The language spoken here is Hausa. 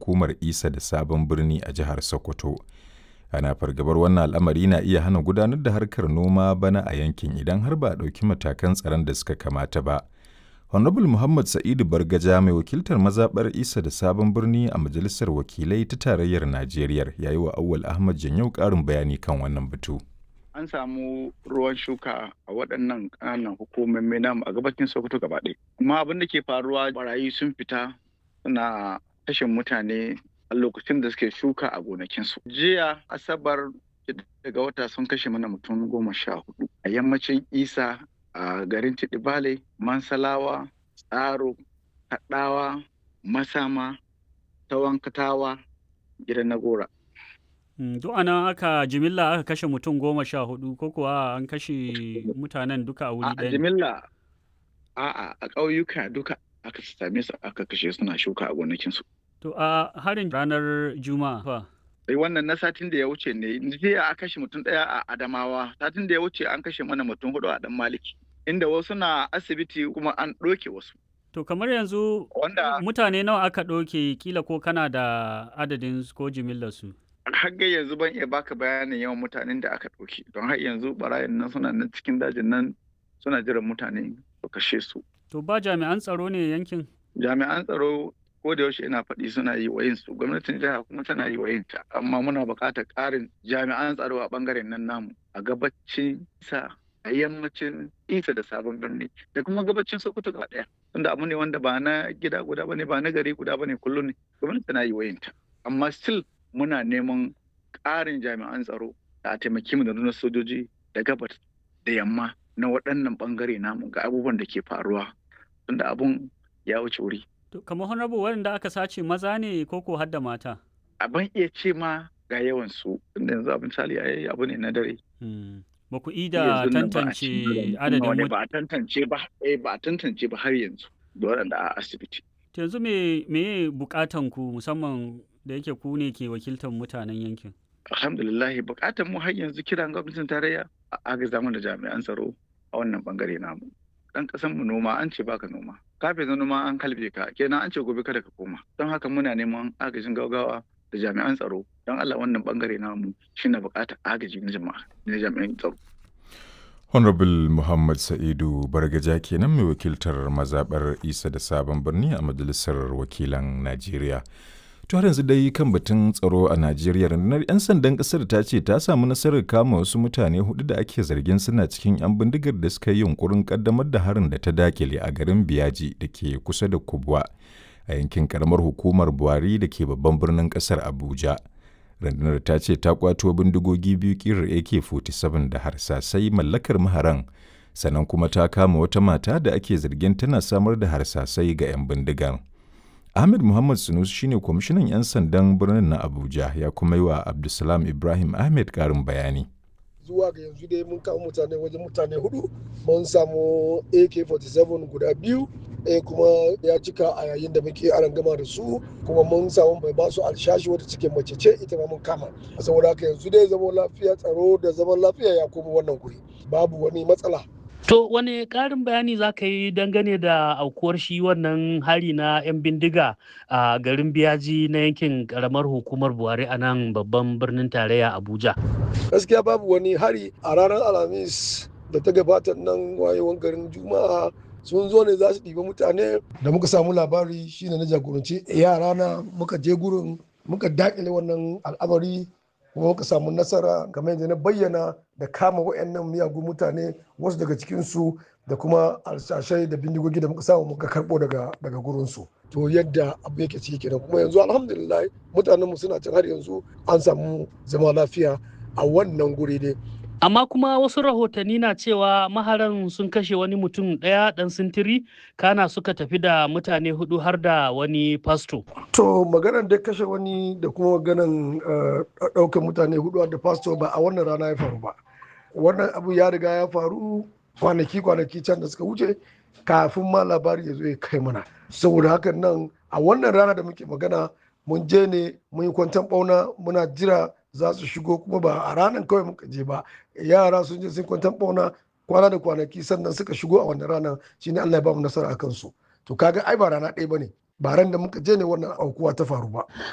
hukumar isa da sabon birni a jihar sokoto ana fargabar wannan al'amari na iya hana gudanar da harkar noma bana a yankin idan har ba a ɗauki matakan tsaron da suka kamata ba honorable muhammad sa'idu bargaja mai wakiltar mazaɓar isa da sabon birni a majalisar wakilai ta tarayyar najeriya ya yi wa awwal ahmad janyau ƙarin bayani kan wannan batu an samu ruwan shuka a waɗannan ƙananan hukumomi namu a gabacin sokoto gaba ɗaya amma abin da ke faruwa barayi sun fita suna kashe mutane a lokacin da suke shuka a gonakinsu jiya asabar daga wata sun kashe mana mutum goma sha hudu a yammacin isa a garin tidibale mansalawa tsaro kaɗawa masama tawankatawa gidan nagora Duk ana aka jimilla aka kashe mutum goma sha hudu ko kuwa an kashe mutanen duka a wuri a ɗaya? jimilla a a ƙauyuka duka aka same su aka kashe suna shuka a gonakinsu To a harin ranar Juma'a fa. sai wannan na satin da ya wuce ne jiya a kashe mutum ɗaya a adamawa satin da ya wuce an kashe mana mutum hudu a dan maliki inda wasu na asibiti kuma an ɗoke wasu To kamar yanzu Wanda- mutane nawa aka ɗauke kila ko kana da adadin su ko jimillar su? har ga yanzu ban iya baka bayanin yawan mutanen da aka ɗauke don har yanzu barayin nan suna nan cikin dajin nan suna jiran mutane su kashe su To ba jami'an tsaro ne yankin? jami'an tsaro ko da yaushe ina faɗi suna yi wa su gwamnatin jiha kuma tana yi wa ta amma muna buƙatar ƙarin jami'an tsaro a ɓangaren nan namu a gabacin sa a yammacin isa da sabon birni da kuma gabacin sokoto gaba ɗaya tunda abu ne wanda ba na gida guda bane ba na gari guda bane kullum ne gwamnati tana yi wa ta amma still muna neman ƙarin jami'an tsaro da a taimaki mu da nuna sojoji da gabas da yamma na waɗannan ɓangare namu ga abubuwan da ke faruwa tunda abun ya wuce wuri To kamar honorable waɗanda aka sace maza ne ko ko har da mata? a ban iya ce ma ga yawan su tunda yanzu abin misali ai abu ne na dare Hmm. Ba ku ida Yanzu nan ba a tantance cikin adadin wani mut- ba a tantance ba eh ba a tantance ba har yanzu da waɗanda a asibiti To yanzu me me bukatan ku musamman da yake ku ne ke wakiltar mutanen yankin? alhamdulillah bukatar mu har yanzu kiran gwamnatin tarayya a agaza mana jami'an tsaro a wannan bangare namu dan kasan mu noma an ce baka noma kafin na noma an kalbe ka kenan an ce gobe kada ka koma don haka muna neman agajin gaugawa da jami'an tsaro don Allah wannan bangare namu shine bukatar agaji na jama'a na jami'an tsaro Honorable Muhammad Sa'idu Bargaja kenan mai wakiltar mazaɓar Isa da Sabon Birni a Majalisar Wakilan Najeriya. To har yanzu dai kan batun tsaro a Najeriya rundunar 'yan sandan ƙasar ta ce ta samu nasarar kama wasu mutane hudu da ake zargin suna cikin 'yan bindigar da suka yi yunkurin ƙaddamar da harin da ta dakile a garin Biyaji da ke kusa da Kubwa a yankin karamar hukumar Buhari da ke babban birnin ƙasar Abuja. rundunar ta ce ta kwato bindigogi biyu kirar ak-47 da harsasai mallakar maharan sannan kuma ta kama wata mata da ake zargin tana samar da harsasai ga 'yan bindigar ahmed muhammad sunus shine kwamishinan 'yan sandan birnin na abuja ya kuma yi wa abdulsalam ibrahim ahmed karin bayani zuwa ga yanzu dai mun kama mutane wajen mutane hudu mun samu ak-47 guda biyu ɗaya kuma ya cika a yayin da muke aran gama da su kuma mun samu mai basu alshashi wata cikin mace ce ita ma mun kama saboda haka yanzu dai zaman lafiya tsaro da zaman lafiya ya koma wannan guri babu wani matsala To wane ƙarin bayani za ka yi dangane da aukuwar shi wannan hari na 'yan bindiga a garin biyaji na yankin ƙaramar hukumar Buhari a nan babban birnin tarayya Abuja? gaskiya babu wani hari a ranar alhamis da ta gabata nan wayewan garin juma'a sun zo ne za su ɗiba mutane da muka samu labari shine na jagoranci yara na muka je gurin muka dakile wannan al'amari kuma muka samu nasara kamar yadda na bayyana da kama wayannan miyagun mutane wasu daga cikinsu da kuma alshashai da bindigogi da muka samu muka karɓo daga daga gurinsu to yadda abu yake ciki kenan kuma yanzu alhamdulillah mutanenmu suna can har yanzu an samu zama lafiya a wannan guri ne Amma kuma wasu rahotanni na cewa maharan sun kashe wani mutum ɗaya ɗan sintiri kana suka tafi da mutane hudu har da wani fasto. To maganar da kashe wani da kuma maganar ɗaukar mutane hudu da pastor ba a wannan rana ya faru ba. Wannan abu ya riga ya faru kwanaki kwanaki can da suka wuce kafin ma labari ya zo ya kai mana. Saboda hakan nan a wannan rana da muke magana mun je ne mun yi kwantan ɓauna muna jira za su shigo kuma ba a ranar kawai muka je ba yara sun je sun kwantan ɓauna kwana da kwanaki sannan suka shigo a wannan ranar shine Allah ya ba mu nasara a kansu to kaga ai ba rana ɗaya bane ba ran da muka je ne wannan aukuwa ta faru ba